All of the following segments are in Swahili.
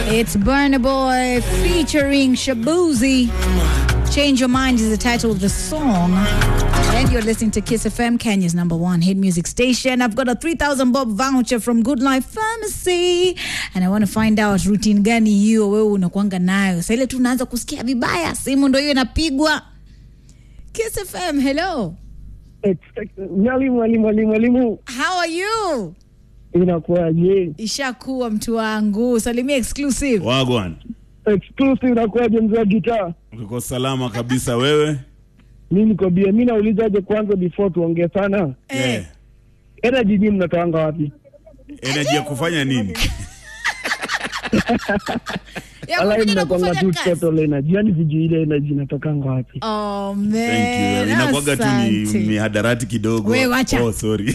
It's Burna Boy featuring Shabuzi. Change Your Mind is the title of the song. And you're listening to Kiss FM, Kenya's number one hit music station. I've got a 3000 bob voucher from Good Life Pharmacy. And I want to find out routine gani hiyo wewe unakuanga nayo. Sasa ile tu unaanza kusikia vibaya, simu ndio hiyo inapigwa. Kiss FM, hello. Mwalimu, mwalimu, mwalimu, mwalimu, How are you? inakuwaje? Ishakuwa mtu wangu. Salimia exclusive. Wagwan, Exclusive inakuwaje, mzee wa gitaa? uko salama kabisa wewe? Mi niko bia. Mi naulizaje kwanza, before tuongee sana, Eh. energy nyinyi mnatoanga wapi? Energy ya kufanya nini? Ya Alai kukuja na mnakwanga kufanya tu kazi. total energy, yani sijui ile energy inatokanga wapi. Oh Thank man. you. Inakuwaga tu ni asante. mihadarati kidogo. We, wacha. Oh, sorry.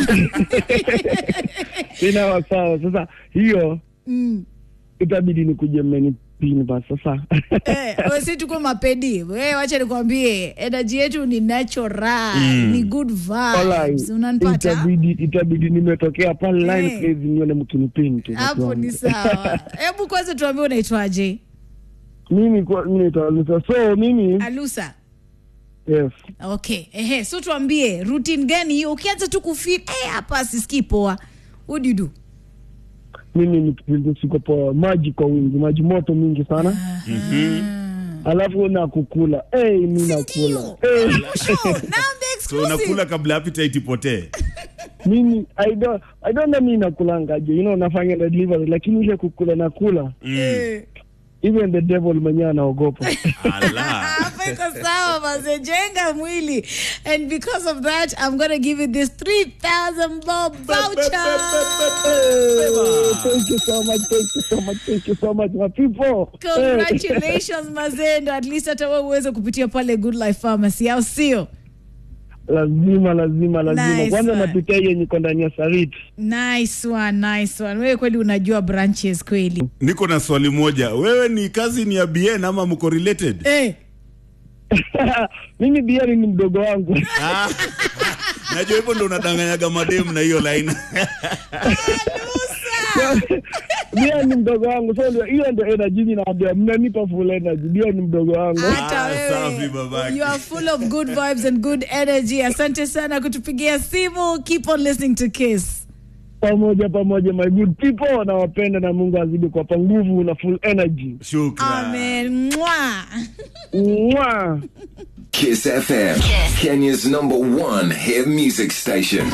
Inawa sawa. Sasa hiyo Mm. itabidi nikuje mmenipini basi sasa. Eh, we si tuko mapedi we wacha nikwambie energy yetu ni natural ni good Walai, vibes unanipata itabidi itabidi nimetokea pale line Eh. crazy nione mkinipini tu. hapo ni sawa hebu kwanza tuambie unaitwaje Mimi kwa mimi naitwa Lusa. So mimi alusa yes. okay ehe so tuambie routine gani hiyo ukianza tu kufeel eh hapa sisikii poa what do you do mimi nikipindi siko poa, maji kwa wingi, maji moto mingi sana alafu na kukula hey, mi nakula Ndio. hey, Mwisho, now the So unakula exclusive kabla appetite ipotee. mimi I don't, I don't know mi nakulangaje you know, nafanya na delivery lakini ile kukula nakula Mm. Eh. even the devil mwenyewe anaogopa Ala. Hapa iko sawa maze jenga mwili and because of that i'm gonna give you this 3000 bob voucher Hey, thank you so much thank you so much thank you so much my people Hey. congratulations mazendo at least hata wewe uweze kupitia pale good life pharmacy au sio lazima lazima lazima Nice kwanza one. napitia hiyo niko ndani ya sariti nice one nice one wewe kweli unajua branches kweli Niko na swali moja. Wewe ni kazi ni ya BN ama mko related? eh mimi biari ni mdogo wangu Ah. Najua hivyo ndo unadanganyaga mademu na hiyo line. Bia ni mdogo wangu, so ndio hiyo ndio energy mimi naambia, mnanipa full energy. Bia ni mdogo wangu. hata Ah, safi wewe babake. you are full of good vibes and good energy asante sana kutupigia simu keep on listening to kiss Pamoja pamoja, my good people, nawapenda na Mungu azidi kuwapa nguvu na full energy. Shukran. amen Mwah. Mwah. Kiss FM, Kenya's number one hit music station.